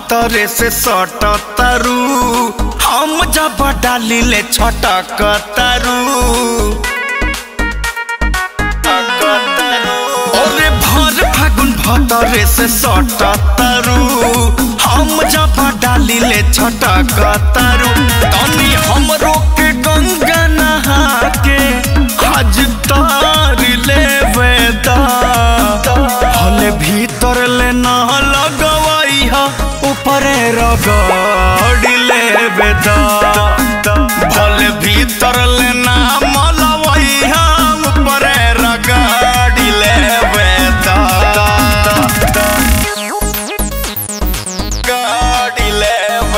भतरे से सट तरु हम जब डाली ले छटक तरु अरे भर फागुन भतरे से सट तरु हम जब डाली ले छटक तरु तनी हमरो के गंगा नहा के हज तार ले वेदा हले भीतर ले ना लगवाई हा ऊपरे रगड़ ले वेदा भले भीतर ले ना मलवाई हा ऊपरे रगड़ ले वेदा गाड़ी ले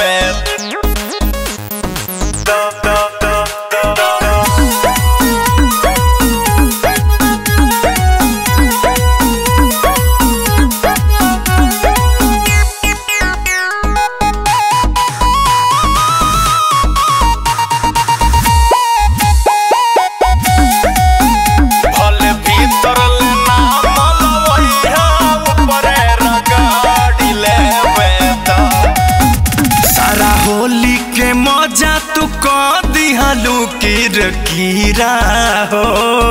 भले भीतर ना मलवैया ऊपरे रगड़ी लेवेता सारा होली के मजा तू क दिहलू किर कीरा हो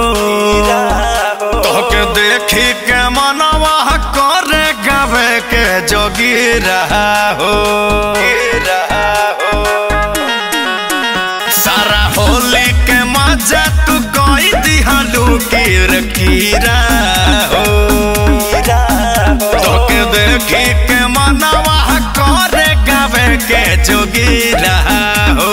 तोके देखी के मनवा करे गावे के जोगी रहा हो सारा होली के मजा तू कोई दिहलू कीर कीरा हो तोके देखी के मनवा करे गावे के जोगी रहा हो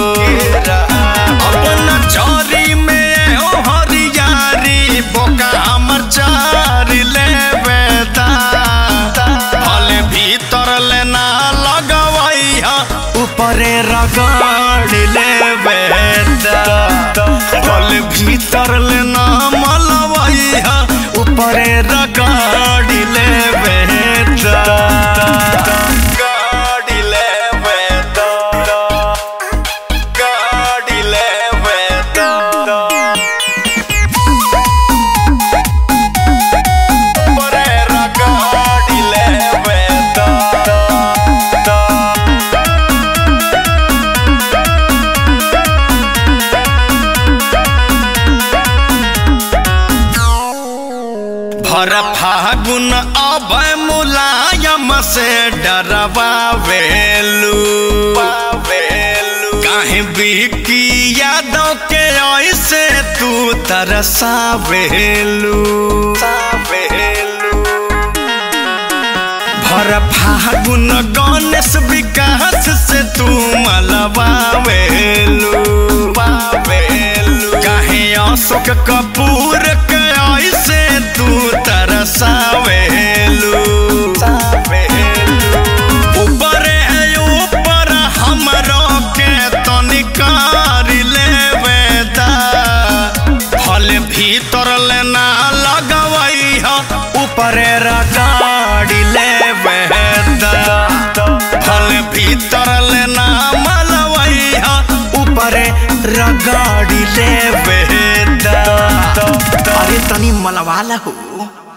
अपना चोरी में ओ हरियारी बोका हमर चारी ले बेदा भले भीतर ले ना लगवाई हा ऊपरे रगड़ ले बेदा भले भीतर ले ना मलवाई हा ऊपरे रगड़ ले बेदा गाड़ी ले बेदा गाड़ी ले बेदा ऊपरे रगड़ ले बेदा भर फागुन अब मुलायम से डरवा वेलू काहे बिकी यादव के ऐसे तू तरसा वेलू भर फागुन गणेश विकास से तू मलवा वेलू काहे अशोक कपूर के ऐसे तू तरसावेलू ऊपर है ऊपर हमरो के तनिकार लेवेदा भले भीतर ले ना लगवाई हा ऊपरे रगाड़ी लेवेदा भले भीतर ले ना मलवाई हा ऊपरे रगाड़ी लेवेदा अरे तनी मलवाला हो